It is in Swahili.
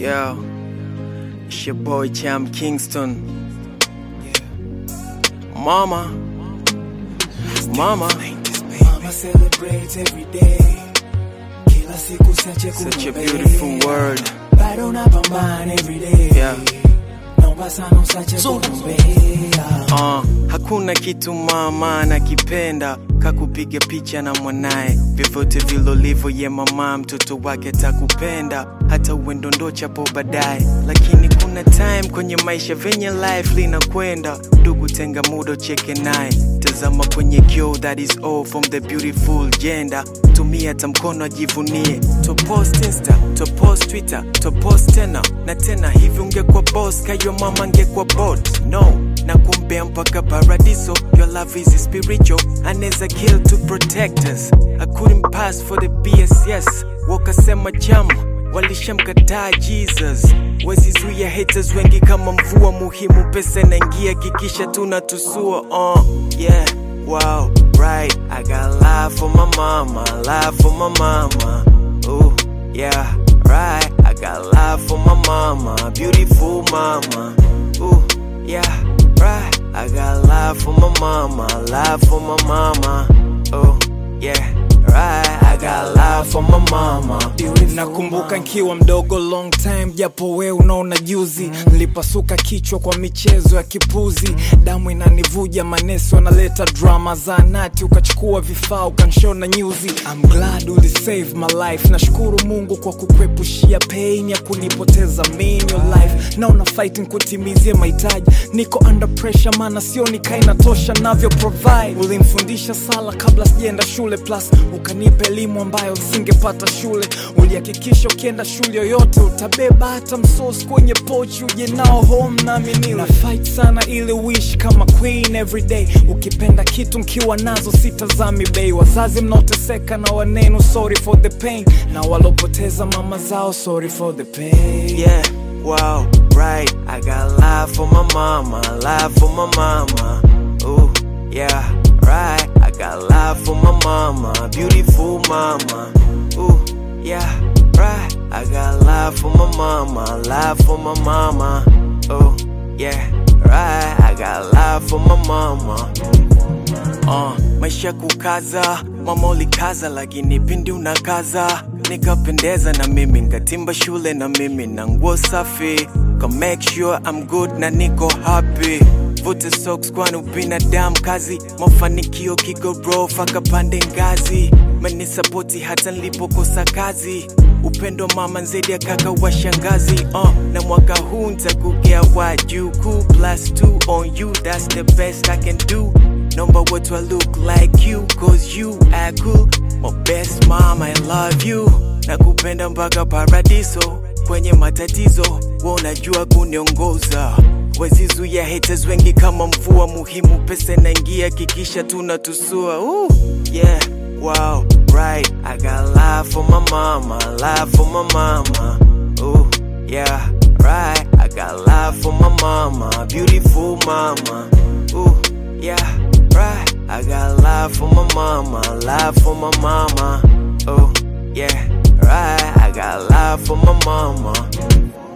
Yo, it's your boy Cham Kingston. Mama, mama, Mama celebrates every day. Kila siku sache such a kumbe. beautiful word. Bado napambana every day. Yeah. Naomba sana usache kutumbea. Uh, hakuna kitu mama anakipenda kakupiga picha na mwanaye vyovyote vilolivyo ye mama mtoto wake takupenda hata uendondochapo baadaye lakini kuna time kwenye maisha venye life linakwenda ndugu tenga muda cheke naye tazama kwenye kio that is all from the beautiful gender tumia hata mkono ajivunie topost insta topost twitter topost tena na tena hivi ungekuwa boss kayo mama angekuwa bot no na kumbea mpaka paradiso your love is spiritual anaweza kill to protect us i couldn't pass for the bss wakasema chama walishamkataa jesus wazizuia haters wengi kama mvua muhimu pesa inaingia kikisha tunatusua uh, yeah wow right i got love for my mama love for my mama Ooh, yeah right i got love for my mama beautiful mama Ooh, yeah right i got love for my mama love for my mama Oh, yeah right i got love for my mama nakumbuka nkiwa mdogo long time japo we unaona juzi nilipasuka kichwa kwa michezo ya kipuzi damu inanivuja manesi wanaleta drama za nati ukachukua vifaa ukanshona nyuzi I'm glad uli save my life nashukuru mungu kwa kukwepushia pain ya kunipoteza me in your life naona fighting kutimizie mahitaji niko under pressure maana sio nikainatosha navyo provide ulimfundisha sala kabla sijaenda shule plus ukanipa elimu ambayo singepata shule ulihakikisha ukienda shule yoyote utabeba hata msos kwenye pochi uje nao home nami nile na fight sana ili wish kama queen everyday ukipenda kitu mkiwa nazo sitazami bei wazazi mnaoteseka na wanenu sorry for the pain na walopoteza mama zao sorry for the pain Yeah, wow, right. I got love for my mama, love for my mama. Ooh, yeah, right. I got love for my mama, beautiful mama. Ooh, yeah, right. I got love for my mama, love for my mama. Oh, yeah, right. I got love for my mama. Uh, maisha kukaza mama ulikaza lakini pindi unakaza nikapendeza na mimi nkatimba shule na mimi na nguo safi ka make sure I'm good na niko happy vute socks kwani ubinadamu kazi mafanikio kigorofa kapande ngazi menisapoti hata nilipokosa kazi upendo mama nzedi ya kaka wa shangazi uh, na mwaka huu ntakugea wajukuu plus two on you that's the best I can do Number what do I look like you Cause you are cool My best mom I love you Nakupenda mpaka paradiso Kwenye matatizo Wewe unajua kuniongoza Wazizuia haters wengi kama mvua muhimu Pesa inaingia kikisha tunatusua Ooh, Yeah, wow, right I got love for my mama Love for my mama Ooh, yeah, right I got love for my mama Beautiful mama Ooh, yeah, right. I got love for my mama, love for my mama. Oh, yeah, right. I got love for my mama.